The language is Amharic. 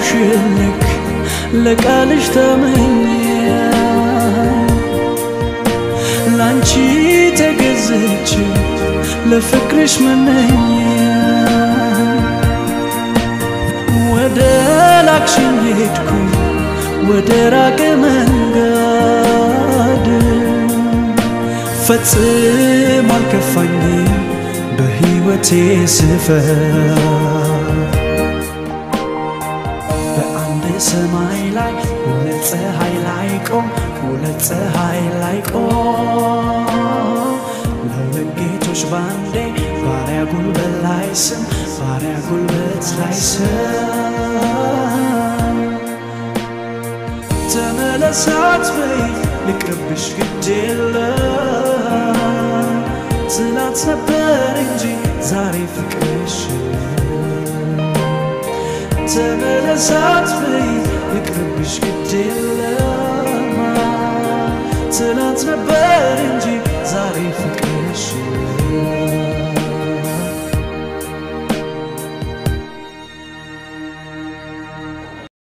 ልክ ለቃልሽ ተመኘ ላንቺ ተገዝቼ ለፍቅርሽ መነኝ ወደ ላክሽኝ ሄድኩ ወደ ራቀ መንገድ ፈጽሞ አልከፋኝም በሕይወቴ ስፈር በአንድ ሰማይ ላይ ሁለት ፀሐይ ላይ ቆም ሁለት ፀሐይ ላይ ቆም ለሁለት ጌቶች ባንዴ ባሪያ ጉልበት ላይ ስም ባሪያ ጉልበት ላይ ስም ተመለሳት በይ ልቅርብሽ ግድ የለም ትናንት ነበር እንጂ ዛሬ ፍቅርሽ ተመለሳት በይ ልቅርብሽ ግድ የለም ትናንት ነበር እንጂ ዛሬ ፍቅርሽ